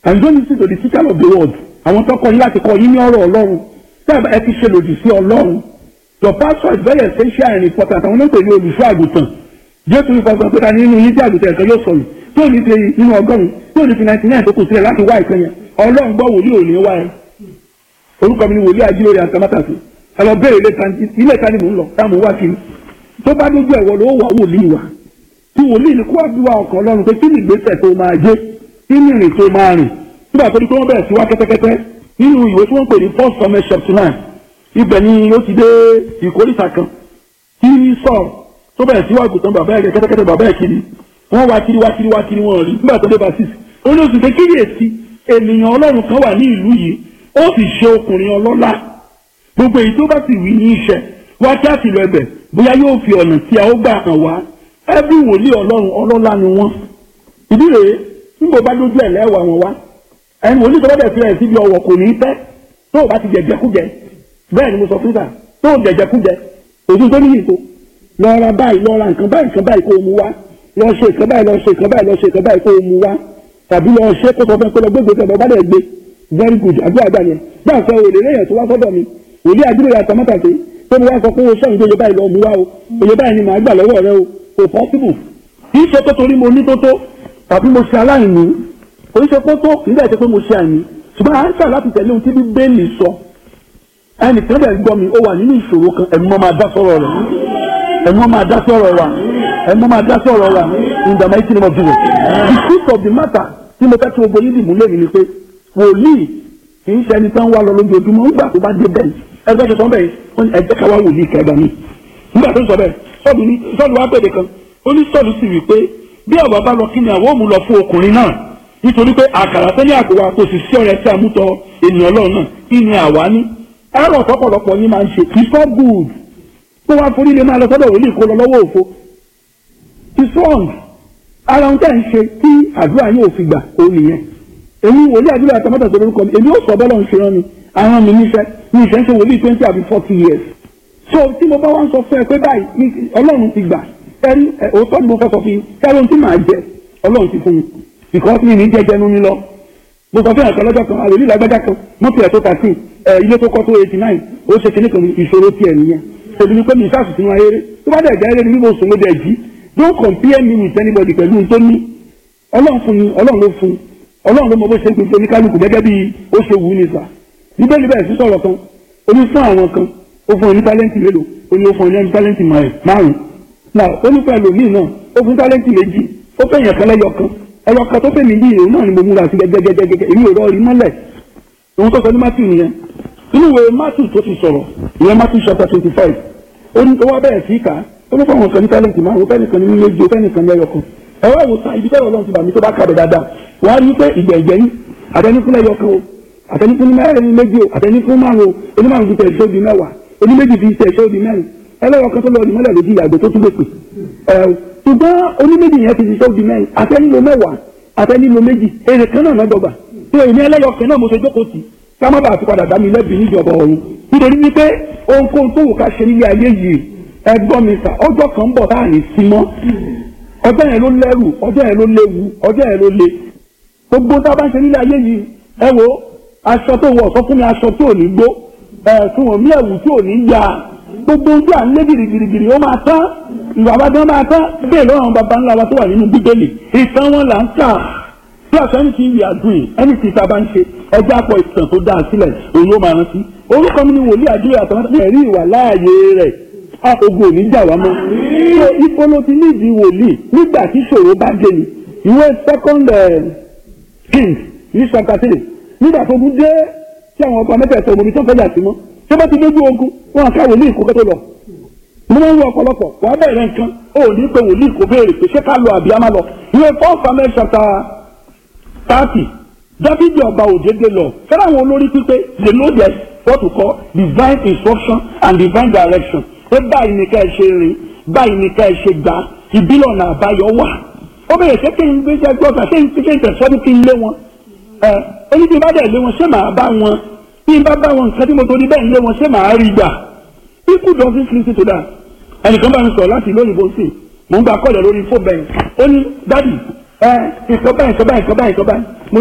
and don't listen to the teacher of the world àwọn tó kọ́ yín láti kọ́ yín ní ọ̀rọ̀ ọlọ́run tẹ́ ẹ ti ṣe lòdì sí ọlọ́run your pastor is very essential and important àwọn onípe ní olùṣọ́ àgùntàn jésù ní pàṣẹ pé ta nínú yín tí àgùntàn ẹ̀kan yóò sọnù tí ò ní fi nínú ọgọ́rùn tí ò ní fi ninety nine tó kù sílẹ̀ láti wá ìkan yẹn ọlọ́run gbọ́ wòlíì ò ní wá ẹ orúkọ mi ni wòlíì ajílórí àtàmátàsí ẹ lọ bẹ́ẹ̀ ilé ta ni mò ń lọ táwọn wá kiri tó bá dójú ẹ̀wọ̀ ló wà wòlíì wa tí wòlíì ni kó àdúrà ọkàn ọlọ́run pé kí ni ìgbésẹ̀ tó máa jẹ́ kí ni ìrìn tó máa rìn nígbà tó ní pé wọ́n bẹ̀rẹ̀ sí wá kẹ́tẹ́kẹ́tẹ́ nínú ìwé tí wọ́n pè ní first summit chapter nine ibẹ̀ ni ó ti dé ìkórìtà kan tí sọ̀rọ̀ tó bẹ̀rẹ̀ sí wá gùtàn bàbá ẹ̀ kẹ́tẹ́kẹ́tẹ́ bàbá ẹ̀ kiri wọ́n wá kiri wá kiri wá kiri wọ́n rí nígbà tó dé bá six ó ní oṣù kékeré èsì ènìyàn ọlọ́run kan wà ní ìlú yìí ó sì ṣe ọkùnrin ọlọ́lá gbogbo èyí tó bá sì wí ní iṣẹ́ wá kí á sì lọ ẹbẹ̀ bóyá yóò fi ọ̀nà tí a ó gbà hàn wá ẹbí wòlíì ọlọ́run ọlọ́lá ni wọ́n ìdí rèé tí mo bá dójú ẹ̀ lẹ́wà wọn wá ẹni wòlíì tó bá bẹ̀ fi ẹ̀ síbi ọwọ́ kò ní í pẹ́ tó o bá ti jẹjẹkújẹ bẹ́ẹ̀ ni mo sọ fún sà tó o jẹjẹkújẹ òtún tó níyì tó lọ ra báyìí lọ ra nǹkan báyìí nǹkan báyìí kó o mú wá lọ ṣe nǹkan báyìí lọ ṣe nǹkan báyìí lọ ṣe nǹkan báyìí kó o mú wá tàbí lọ ṣe kó sọ fún ẹ pé lọ gbégbé tẹ bá dẹ̀ gbé very good àdúrà gbà yẹn gbà sọ òlè lẹ́yìn tó wá sọ́dọ̀ mi òlè àdúrà yàtọ̀ mọ́tàṣe tó mo wá sọ pé o ṣẹ́yìn tó yẹ báyìí lọ mú wá o òye báyìí ni màá gbà lọ́wọ́ rẹ o kò possible kì í ṣe pé torí mo ní tó tó tàbí mo ṣe aláìní kò í ṣe pé tó kì í dẹ̀ ṣe pé mo ṣe àìní ṣùgbọ́n à ń ṣà láti tẹ̀lé ohun tí bíbélì sọ ẹnìkan bẹ̀ gbọ́ mi ó wà nínú ìṣòro kan ẹ̀mí mọ́ máa dá sọ̀rọ̀ rẹ̀ ẹ̀mí mọ́ máa dá sọ̀rọ̀ wa ẹ̀mí mọ́ máa dá sọ̀rọ̀ wa in the mighty name of Jesus the truth of the matter tí mo fẹ́ tí gbogbo yín dì mú lẹ́yìn ni pé wòlíì kì í ṣe ẹni tán wá lọ lójoojúmọ́ nígbà tó bá dé bẹ́ẹ̀ ẹgbẹ́ tó sọ bẹ́ẹ̀ wọ́n ní ẹgbẹ́ ká wá wòlíì kẹgbà mi nígbà tó sọ bẹ́ẹ̀ sọ́ọ̀lù ní sọ́ọ̀lù wá pèdè kan ó ní sọ́ọ̀lù sì wí pé bí ọ̀bà bá lọ kí ni àwọn òmù lọ fún ọkùnrin náà nítorí pé àkàrà tẹ́lẹ̀ àkùwà kò sì sí ọ̀rẹ́ tí a mú tọ ènìyàn ọlọ́run náà kí ni àwa ní ẹ̀rọ ọ̀pọ̀lọpọ̀ yín máa ń ṣe it's not good kó wá forí lè máa lọ sọ́dọ̀ wòlíì kó lọ lọ́wọ́ òfo it's wrong ara ohun tẹ́ ń ṣe tí àdúrà yín ò fi gbà ó nìyẹn èmi wòlíì àdúrà àtàmọ́tà tó lórúkọ mi èmi ó sọ bọ́lá ń ṣe rán mi àwọn mi níṣẹ́ mi ìṣẹ́ ń ṣe wòlíì twenty àbí forty years so tí mo bá wá ń sọ fún ẹ pé báyìí ọlọ́run ti gbà ẹrí òótọ́ ni mo fẹ́ sọ fún yín kẹ́rọ ohun tí màá jẹ ọlọ́run ti fún mi because mi ní jẹjẹ nu mi lọ mo sọ fún ẹ̀kan lọ́jọ́ kan àlòlí lágbájá kan mọ́tò ẹ̀ tó thirteen ẹ̀ ilé tó kọ́ tó eighty nine ó ṣe kíní kan ìṣòro tiẹ̀ nìyẹn tèmi ni pé mi ìṣàṣù sínú ayére tó bá dẹ̀ jẹ́ eré ni bí mo sùn mo dẹ̀ jí don't compare me with anybody pẹ̀lú ohun tó ní ọlọ́run fún mi ọlọ́run ló fún ọlọ́run ló mọ bó ṣe ń pèsè oníkálukú gẹ́gẹ́ bí ó ṣe wù ú ní sà bíbélì bẹ́ẹ̀ sí sọ̀rọ̀ kan ó ní fún àwọn kan ó fún ọ ní tálẹ́ǹtì mélòó ó ní ó fún ọ ní tálẹ́ǹtì márùn-ún náà ó ní pẹ̀lú míì náà ó fún tálẹ́ǹtì méjì ó fẹ́ yẹn kan lẹ́yọ kan ẹyọ kan tó fẹ́ mi yìí òun náà ni mo múra sí gẹ́gẹ́gẹ́gẹ́ èmi ò rọ rí mọ́lẹ̀ òun tó sọ ní matthew nìyẹn inú ìwé matthew tó ti sọ̀rọ̀ ìyẹn matthew chapter twenty five ó ní ó wá bẹ̀rẹ̀ sí kà ó ní fún àwọn kan ní tálẹ́ǹtì márùn-ún ó fẹ́ nìkan ní méjì ó fẹ́ nìkan lẹ́yọ kan ẹ̀rọ ìwòsàn ibi tẹ́lẹ̀ ọlọ́run ti bà mí tó bá kàbẹ̀ dáadáa wọ́n á rí pé ìgbẹ̀jẹ̀ yín àtẹnifún lẹ́yọ kan o àtẹnifún mẹ́rin méjì o àtẹnifún márùn o onímọ̀rún fi tẹ̀síọ́ di mẹ́wàá oníméjì fi tẹ̀síọ́ di mẹ́rin ẹlẹ́yọ kan tó lọ ọdún mọ́lẹ̀ lójú ìyàgbẹ́ tó tún lè pè ẹ̀ ṣùgbọ́n oníméjì yẹn ti tẹ̀síọ́ di mẹ́rin àtẹnilo mẹ́wàá àtẹnilo méjì èrè kan náà lọ́dọ̀gbà tó èmi ẹlẹ́yọ kan náà mo ṣe jókòó tì ká má bàa fi padà dá mi lẹ́bi níjọba ọ̀run nítorí wípé ohunkóhun tó wù ká ṣe nílé ayé yìí ẹgbọ́n mi sà ọjọ́ kan ń bọ̀ táà ní sí mọ́ ọjọ́ yẹn ló lẹ́rù ọjọ́ yẹn ló léwu ọjọ́ yẹn ló le gbogbo tá a bá ń ṣe nílé ayé yìí ẹ wo aṣọ tó wọ̀ sọ fún mi aṣọ tí ò ní gbó ẹ fún wọn mí ẹ̀wù tí ò ní ya gbogbo ojú à ń lé girigirigiri ó máa tán ìwà àbájọ máa tán bẹ́ẹ̀ lọ́rùn bàbá ńlá wa tó wà nínú bíbélì ìtàn wọn là ń kà bí àṣọ ẹni tí ń yà dùn yìí ẹni tí ìta bá ń ṣe ẹjẹ́ àpọ̀ ìtàn tó dáa sílẹ̀ òun ló máa rántí orúkọ mi ni wòlíì àdúrà àtàwọn ẹ̀rí ìwà láàyè rẹ̀ ogun òní jà wá mọ́. so ipò ló ti nídìí wòlíì nígbà tí ṣòro bá dé ni ìwé second king ní sọkàtìrì nígbà tó kú dé tí àwọn ọba mẹ́tẹ̀ẹ̀sọ omi tó fẹ́jà sí mọ́ tó bá ti dójú ogun wọn ká wòlíì kó kẹ́tọ́ lọ. mo máa ń wọ ọ̀pọ̀lọpọ̀ wà á bẹ̀rẹ̀ nǹkan ó ní pé wòlíì kò béèrè pé ṣé ká lọ àbí á má lọ. ìwé four samuel chapter thirty dábìdì ọba òdèdè lọ fẹ́ràn àwọn olórí pípé they know their what we call divine instruction and divine direction pé báyìí ni ká ẹ ṣe rìn báyìí ni ká ẹ ṣe gbà ìbílẹ̀ ọ̀nà àbáyọ wà ó bẹ̀rẹ̀ ṣé kí n gbé ṣe gbọ́dọ̀ ṣé n ṣe ìtẹ̀sọ́dún kí n lé wọn ẹ oní bí n bá dẹ̀ lé wọn ṣé màá bá wọn bí n bá bá wọn nǹkan tí mo torí bẹ́ẹ̀ lé wọn ṣé màá rí gbà people don't listen to that ẹnìkan bá mi sọ̀rọ̀ láti ìlú òyìnbó sí mò ń gba kọ́ọ̀lẹ̀ lórí fóònù bẹ́ẹ̀ ó ní dádì ẹ ìkọ́ báyìí ìkọ́ báyìí ìkọ́ báyìí ìkọ́ báyìí